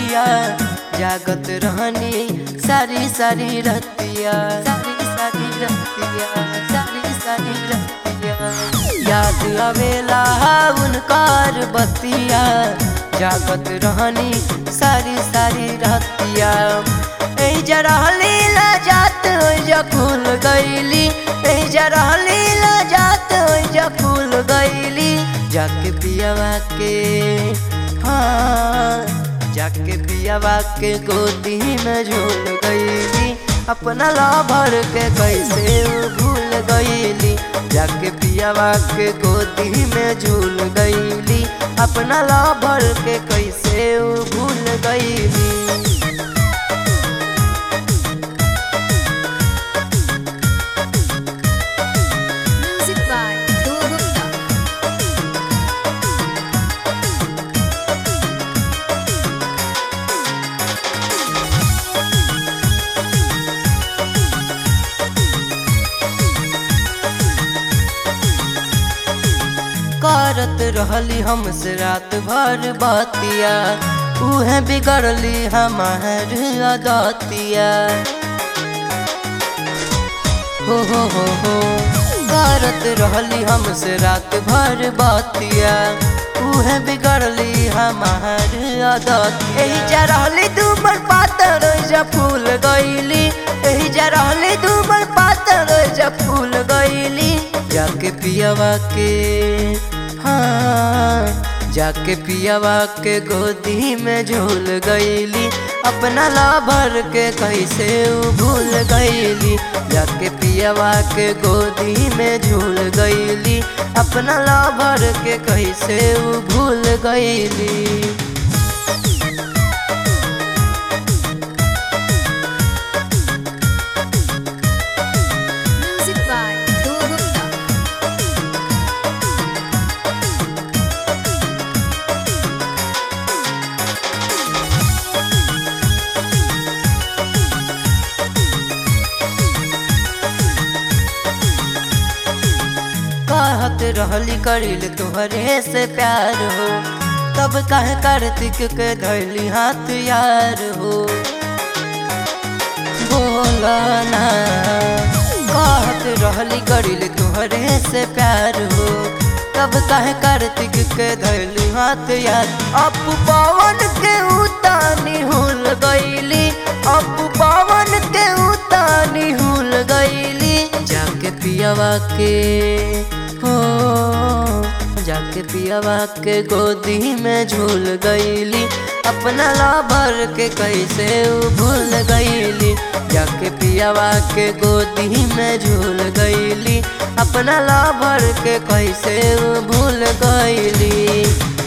बतिया जागत रहनी सारी सारी रतिया सारी सारी रतिया सारी सारी रतिया याद आवेला उनकर बतिया जागत रहनी सारी सारी रतिया ए जरा लीला जात जा फूल गईली ए जरा लीला जात जा फूल गईली जाके पियावा के हाँ जाके पियावा के गोदी में झूल गईली अपना ला भर के कैसे वो भूल गईली जाके पियावा के गोदी में झूल गईली अपना ला भर के कैसे वो भूल गईली Music by Dhruv Gupta. करत रहली हमसे रात भर बतिया उहे बिगड़ली हमार अदतिया हो हो हो हो करत रहली हमसे रात भर बतिया उहे बिगड़ली हमार आदत एही जा रहली दूबर पातर जा फूल गईली एही जा रहली दूबर पातर जा फूल गईली जाके पियावा के हाँ जाके पियावा के गोदी में झूल गईली अपना ला भर के कैसे उ भूल गईली जाके पियावा के गोदी में झूल गईली अपना ला भर के कैसे उ भूल गईली Music by Dhruv Gupta. कहत रहली करिल तोहरे से प्यार हो तब कहे कार्तिक के धैली हाथ यार हो बोला ना कहत रहली करिल तोहरे से प्यार हो तब कहे कार्तिक के धैली हाथ यार अब पवन के उतानी हुल गईली अब पवन के उतानी हुल गईली जाके पियावा के हो जाके पियावा के गोदी में झूल गईली अपना ला भर के कैसे उ भूल गईली जाके पियावा के गोदी में झूल गईली अपना ला भर के कैसे उ भूल गईली